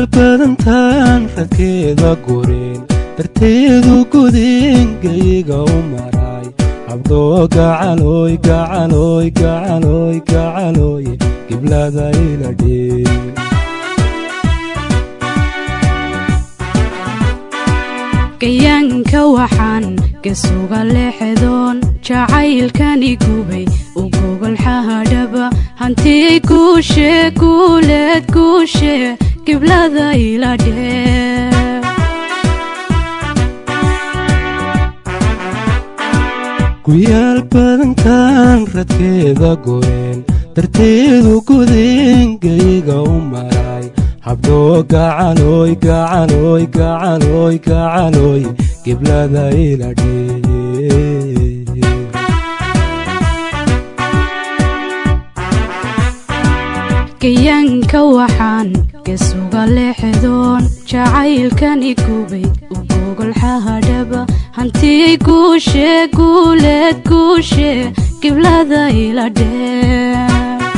badantaan radkeeda gureen darteedu gudingayga u maray habdhoo gacalooy gacalooy gacalooy gacalooy giblada ila dhee gayaanka waxaan gasuga leexdoon jacaylkani gubay u gogolxahadhaba hantiyay guushe guuleed guushe giblada ila dhee guyaal badantaan radkeeda goreen darteedu gudingayga u maray habdhoo gacalooy gacalooy gacalooy gacalooy giblada ila dhee gayaanka waxaan gasuga leexdoon jacaylkani gubay u gogolxahadhaba hantiyay guushe guuleed guushe giblada ila dhee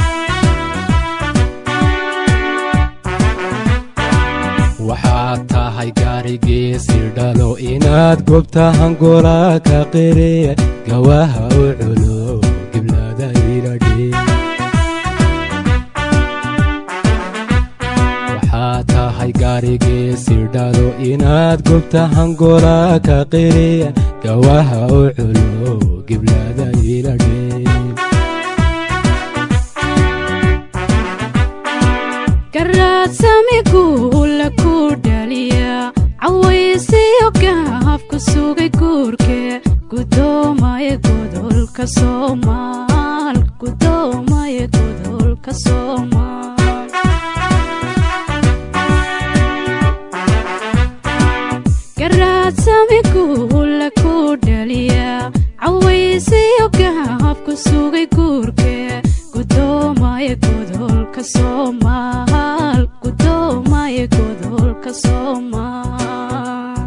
waxaad tahay gaarigiisi dhalo inaad gobta hangola ka qire gawaha u culo giblada ila dhee waxaad tahay gaarigiisi dhalo inaad gobta hangola ka qire gawaha u culo giblada ila dhee garaadsami guula ku dhaliya cawaysiyo gahabku sugay guurke gudoomaye godolka soomaal gudoomaye godolka soomaal garaadsami guula ku dhaliya cawaysiyo gahabku sugay guurke gudoomaye godolka soomaal gudoomaye godolka soomaal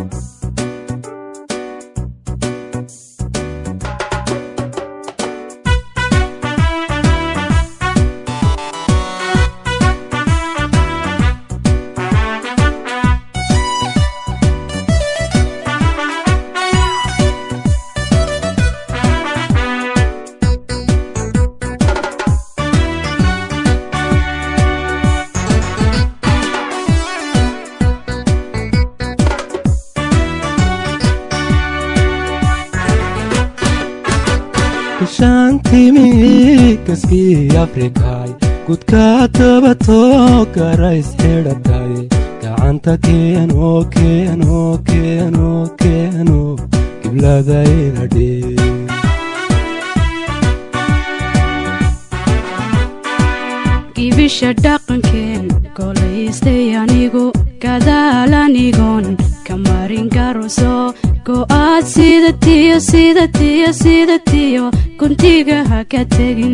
kashaantimi kaskii afrikay gudka dabatoo garays xidhatay gacanta keeno keeno keeno keeno giblada ila dhee gibisha dhaqankeen golaystay anigu gadaal anigoon ka marin garuso go'aad sida tiyo sida tiyo sida tiyo guntiga ha ka tegin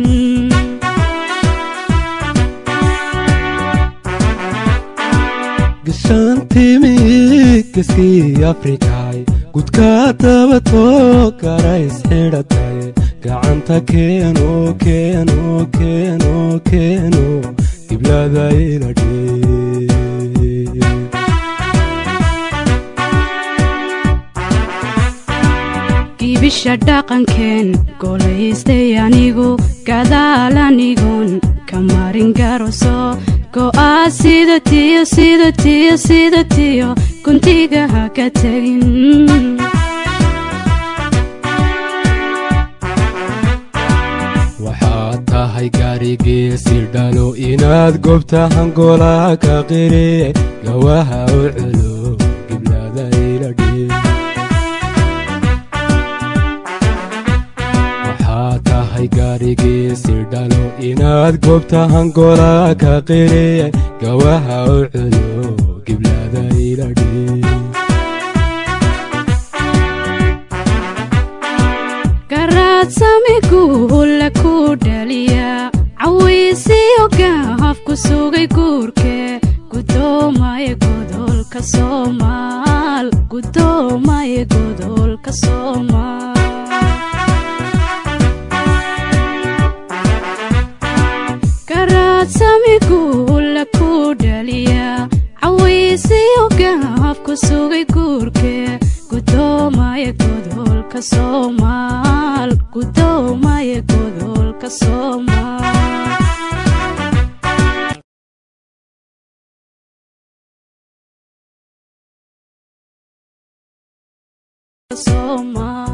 gashaantimi kaskii afrikay gudka dabatoo garays xidhatay gacanta keeno keeno keeno keeno giblada ila dhee gibisha dhaqankeen golaystay anigu gadaal anigoon ka marin garuso go'aad sida tiyo sida tiyo sida tiyo guntiga ha ka tegin waxaad tahay gaarigiisi dhalo inaad gobta hangola ka qire gawaha u culo giblada ila dhee waxaad tahay gaarigiisi dhalo inaad gobta hangola ka qire gawaha u culo giblada ila dhee garaadsami guula ku dhaliya cawaysiyo gahabku sugay guurke gudoomaye godolka soomaal gudoomaye godolka soomaal garaad sami guula ku dhaliya gaafku sugay guurke gudoomaya godolka soomaal gudoomaya godolka soomaal soomaal